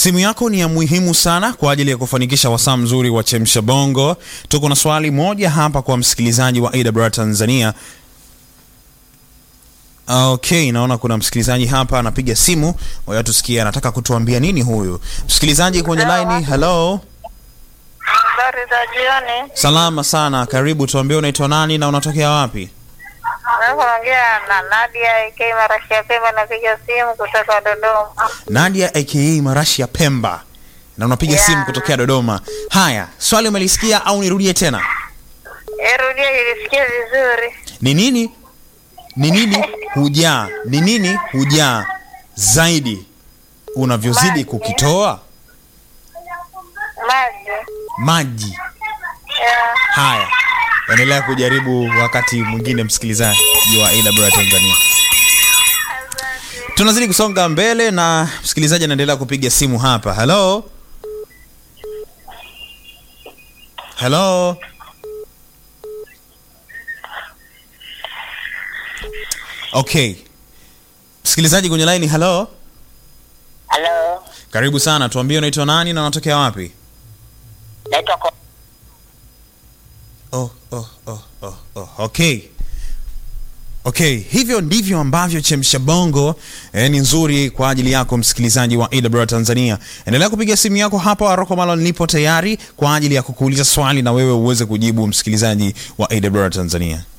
Simu yako ni ya muhimu sana kwa ajili ya kufanikisha wasaa mzuri wa Chemsha Bongo. Tuko na swali moja hapa kwa msikilizaji wa AWR Tanzania. Okay, naona kuna msikilizaji hapa anapiga simu. Ngoja tusikie anataka kutuambia nini huyu msikilizaji kwenye line. Hello, Habari za jioni. salama sana, karibu. Tuambie unaitwa nani na unatokea wapi? Naongea na Nadia AK Marashia Pemba, napiga simu kutoka Dodoma. Nadia aka Marashi ya Pemba, na unapiga Yeah. simu kutokea Dodoma. Haya, swali umelisikia au nirudie tena? Erudia, ilisikia vizuri. Ni nini ni nini hujaa ni nini hujaa zaidi unavyozidi Maji. kukitoa Maji. maji Yeah. haya endelea kujaribu wakati mwingine msikilizaji wa AWR Tanzania tunazidi kusonga mbele na msikilizaji anaendelea kupiga simu hapa hello hello okay msikilizaji kwenye line hello Halo, karibu sana tuambie unaitwa nani na unatokea wapi naitwa Ko- oh, oh, oh, oh, oh. okay okay hivyo ndivyo ambavyo chemsha bongo eh, ni nzuri kwa ajili yako msikilizaji wa awr tanzania endelea kupiga simu yako hapa aroko malo nipo tayari kwa ajili ya kukuuliza swali na wewe uweze kujibu msikilizaji wa awr tanzania